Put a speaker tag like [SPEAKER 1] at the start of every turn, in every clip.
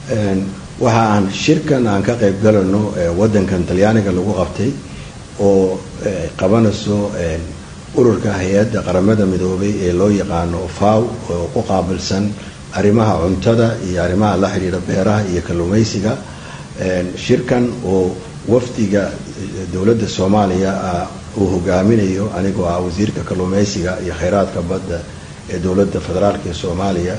[SPEAKER 1] waxa aan shirkan aan ka qayb galano wadankan talyaaniga lagu qabtay oo qabanayso ururka hay-adda qaramada midoobay ee loo yaqaano faw oo ku qaabilsan arrimaha cuntada iyo arrimaha la xidhiidha beeraha iyo kalluumaysiga shirkan oo wafdiga dowladda soomaaliya uu hogaaminayo anigoo ah wasiirka kalluumaysiga iyo kheyraadka badda ee dowladda federaalk ee soomaaliya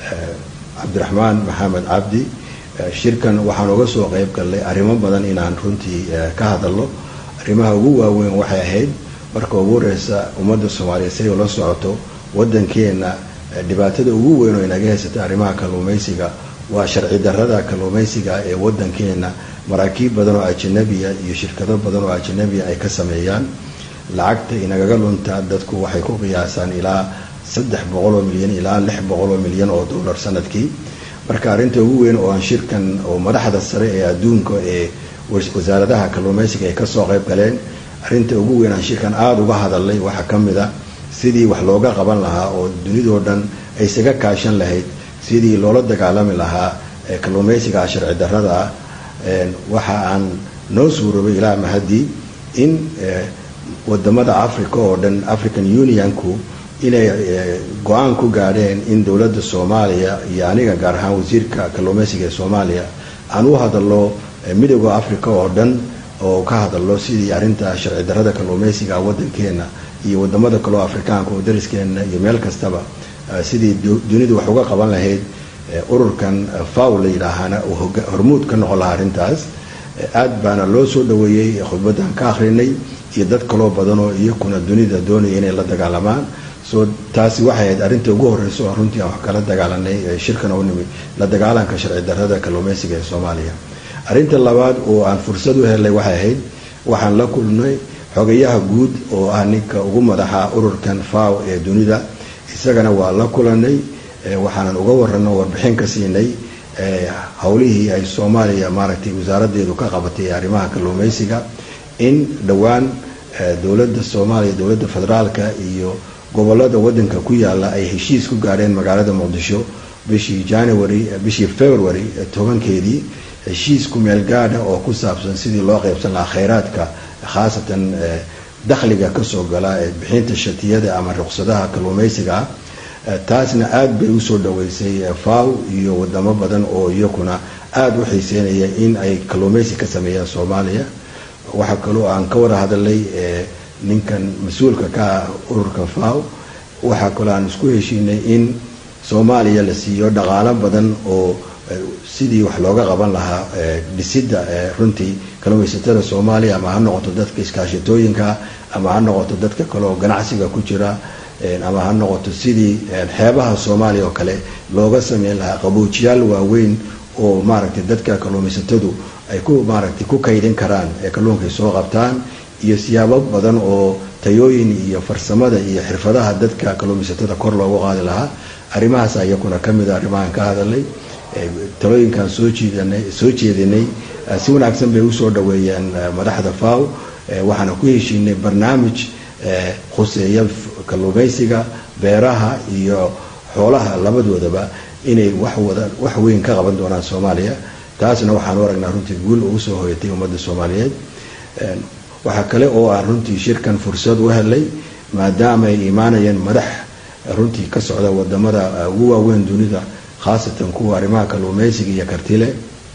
[SPEAKER 1] cabdiraxmaan maxamed cabdi shirkan waxaan uga soo qeyb galnay arrimo badan inaan runtii ka hadalno arrimaha ugu waaweyn waxay ahayd marka ugu horeysa ummadda soomaaliyeed siday ula socoto wadankeena dhibaatada ugu weyn oo inaga haysata arrimaha kalluumaysiga waa sharci darrada kalluumaysiga ee wadankeena maraakiib badan oo ajanabiya iyo shirkado badan oo ajanabiya ay ka sameeyaan lacagta inagaga lunta dadku waxay ku qiyaasaan ilaa saddex boqoloo milyan ilaa lix boqoloo milyan oo dollar sanadkii marka arrinta ugu weyn oo aan shirkan oo madaxda sare ee adduunka ee wasaaradaha kalluumaysiga ay kasoo qayb galeen arrinta ugu weyn aan shirkan aada uga hadalnay waxaa ka mid a sidii wax looga qaban lahaa oo dunidoo dhan ay isaga kaashan lahayd sidii loola dagaalami lahaa kalluumaysiga sharci darrada ah waxa aan noo suuroobay ilaa mahadii in wadamada africa oo dhan african unionku inay go-aan ku gaadheen in dowladda soomaaliya iyo aniga gaar ahaan wasiirka kalluumaysiga ee soomaaliya aan u hadalno midooda africa oo dhan oo ka hadalno sidii arrinta sharci darrada kalluumaysiga wadankeena iyo wadamada kaleo afrikaanka oo dariskeena iyo meel kastaba sidii dunidu wax uga qaban lahayd ururkan faw la yidhaahana uu hormuud ka noqon lahaa arrintaas aad baana loo soo dhaweeyey khudbadan ka akrinay iyo dad kaloo badan oo iyakuna dunida doonaya inay la dagaalamaan so taasi waxay ahayd arrinta ugu horeysa oo runtii aan wax kala dagaalanay shirkan oo nimi la dagaalanka sharci darrada kalluumaysiga ee soomaaliya arrinta labaad oo aan fursad u helnay waxay ahayd waxaan la kulnay xogayaha guud oo ah ninka ugu madaxa ururkan faw ee dunida isagana waa la kulanay waxaanan uga warano warbixin ka siinay howlihii ay soomaaliya maaragtay wasaaradeedu ka qabatay arrimaha kalluumaysiga in dhowaan dowladda soomaaliya dowladda federaalka iyo gobolada wadanka ku yaala ay heshiis ku gaadheen magaalada muqdisho bishii january bishii february tobankeedii heshiis ku meel gaadha oo ku saabsan sidii loo qaybsan lahaa kheyraadka khaasatan dakhliga kasoo gala ee bixinta shatiyada ama ruqsadaha kalluumaysiga ah taasna aada bay usoo dhaweysay faw iyo wadamo badan oo iyakuna aada u xiiseynaya in ay kalluumaysi ka sameeyaan soomaaliya waxaa kaloo aan ka wada hadalnay ninkan mas-uulka ka ah ururka faw waxaa kaloo aan isku heshiinay in soomaaliya la siiyo dhaqaalo badan oo sidii wax looga qaban lahaa dhisidda runtii kalluumaysatada soomaaliya ama ha noqoto dadka iskaashatooyinka ama ha noqoto dadka kale oo ganacsiga ku jira ama ha noqoto sidii xeebaha soomaaliya oo kale looga sameyn lahaa qaboojiyaal waaweyn oo maaragtay dadka kalluumaysatadu ay ku maaragtay ku kaydin karaan ee kalluunkay soo qabtaan iyo siyaabo badan oo tayooyin iyo farsamada iyo xirfadaha dadka kalluumaysatada kor loogu qaadi lahaa arrimahaas iyakuna ka mid a arrimahan ka hadalnay talooyinkaan soo jiidanay soo jeedinay si wanaagsan bay usoo dhaweeyeen madaxda faw waxaana ku heshiinay barnaamij khuseeya kalluumaysiga beeraha iyo xoolaha labadoodaba inay waxwada wax weyn ka qaban doonaan soomaaliya taasna waxaan u aragnaa runtii guul ugu soo hoyatay ummadda soomaaliyeed waxaa kale oo aan runtii shirkan fursad u helay maadaama ay imaanayeen madax runtii ka socda wadamada ugu waaweyn dunida khaasatan kuwa arrimaha kalluumaysiga iyo kartile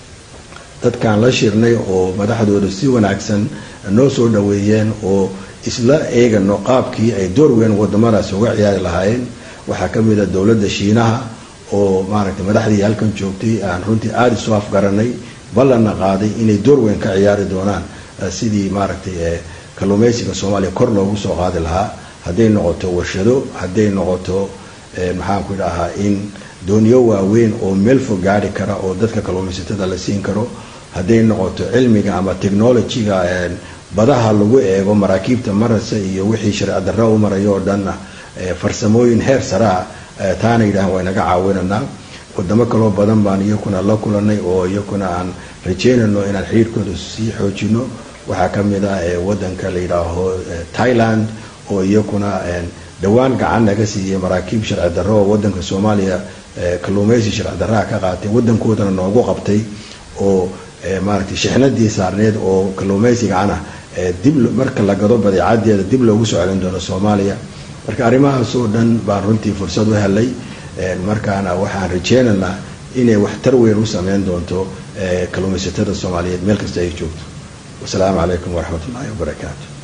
[SPEAKER 1] dadkaan la shirnay oo madaxdooda si wanaagsan noo soo dhaweeyeen oo isla eegano qaabkii ay door weyn wadamadaasi uga ciyaari lahaayeen waxaa ka mid a dowladda shiinaha oo maaragtay madaxdii halkan joogtay aan runtii aada isu afgaranay ballanna qaaday inay door weyn ka ciyaari doonaan sidii maaragtay kalluumaysiga soomaaliya kor loogu soo qaadi lahaa hadday noqoto warshado hadday noqoto maxaanku dhahaa in dooniyo waaweyn oo meel fog gaari kara oo dadka kalluumaysatada la siin karo hadday noqoto cilmiga ama technologyga badaha lagu eego maraakiibta marasa iyo wixii sharci darra u marayo oo dhanna farsamooyin heer saraa taana yidhahan waa inaga caawinanaa wadamo kaloo badan baan iyakuna la kulanay oo iyakuna aan rajeynayno inaan xiriirkooda sii xoojino waxaa ka mid ah wadanka la yidhaaho thailand oo iyakuna dhowaan gacan naga siiyey maraakiib sharci darro oo wadanka soomaaliya kalluumeysi sharci darraha ka qaatay wadankoodana noogu qabtay oo maaragtay shixnadii saarneed oo kalluumeysigacana dib marka la gado badeecadeeda dib loogu soo celin doono soomaaliya marka arrimahaas oo dhan baan runtii fursad u helay markaana waxaan rajeynaynaa inay waxtar weyn u sameyn doonto kalluumaysatada soomaaliyeed meel kasta ay joogto wasalaamu calaykum waraxmat ullaahi wabarakaatu